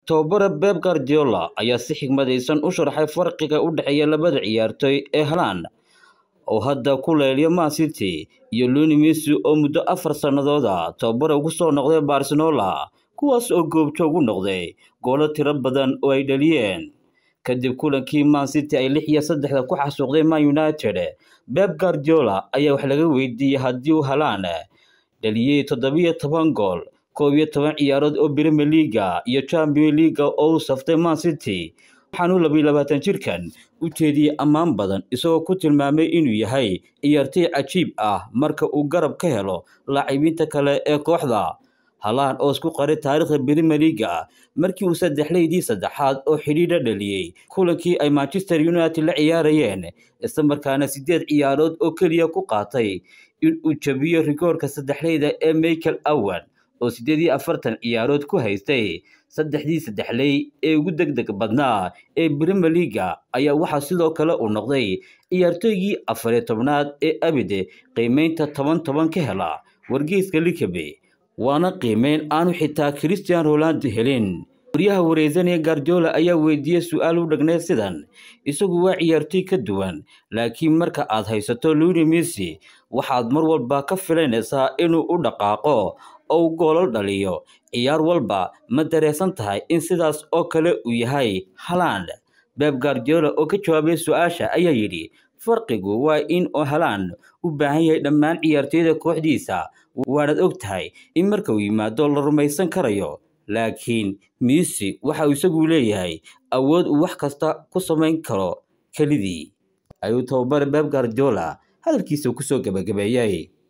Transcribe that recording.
tababare Pep Guardiola ayaa si xigmadaysan u sharaxay farqiga u dhexeeya labada ciyaartoy ee Haaland oo hadda ku leeliya Man City iyo Lionel Messi oo muddo afar sannadood ah tababare ugu soo noqday Barcelona kuwaas oo goobjoog u noqday goolo tiro badan oo ay dhaliyeen kadib kulankii Man City ay lix iyo saddexda ku xasuuqday Man United Pep Guardiola ayaa wax laga weydiiyey haddii uu Haaland dhaliyey toddobiyo toban gool koob iyo toban ciyaarood oo Premier League iyo Champions League oo uu saftay Man City waxaanu labiyo labaatan jirkan u jeediyey ammaan badan isagoo ku tilmaamay inuu yahay ciyaartoy cajiib ah marka uu garab ka helo laacibiinta kale ee kooxda Haaland oo isku qaray taariikhda Premier League markii uu saddexleydii saddexaad oo xidhiidha dhaliyey kulankii ay Manchester United la ciyaarayeen isla markaana sideed ciyaarood oo keliya ku qaatay in uu jabiyo rikoorka saddexleyda ee Michael Owen oo sideed iyo afartan ciyaarood ku haystay saddexdii saddexley ee ugu degdeg badnaa ee Premier League ayaa waxaa sidoo kale uu noqday ciyaartoygii afar iyo tobnaad ee abide qiimeynta toban toban ka hela wargeyska Likabe waana qiimeyn aanu xitaa Cristiano Ronaldo helin waryaha wareysanaya Guardiola ayaa weydiiyey su-aal u dhagneed sidan isagu waa ciyaartoy ka duwan laakiin marka aad haysato Lionel Messi waxaad mar walba ka filanaysaa inuu u dhaqaaqo oo uu goolal dhaliyo ciyaar walba ma dareesan tahay in sidaas oo kale uu yahay Haaland Pep Guardiola oo ka jawaabay su-aasha ayaa yidhi farqigu waa in uu Haaland u baahan yahay dhammaan ciyaartoyda kooxdiisa waanaad og tahay in marka uu yimaado la rumaysan karayo laakiin Messi waxa uu isagu leeyahay awood uu wax kasta ku samayn karo kelidii ayuu tababare Pep Guardiola hadalkiisa ku soo gabagabeeyay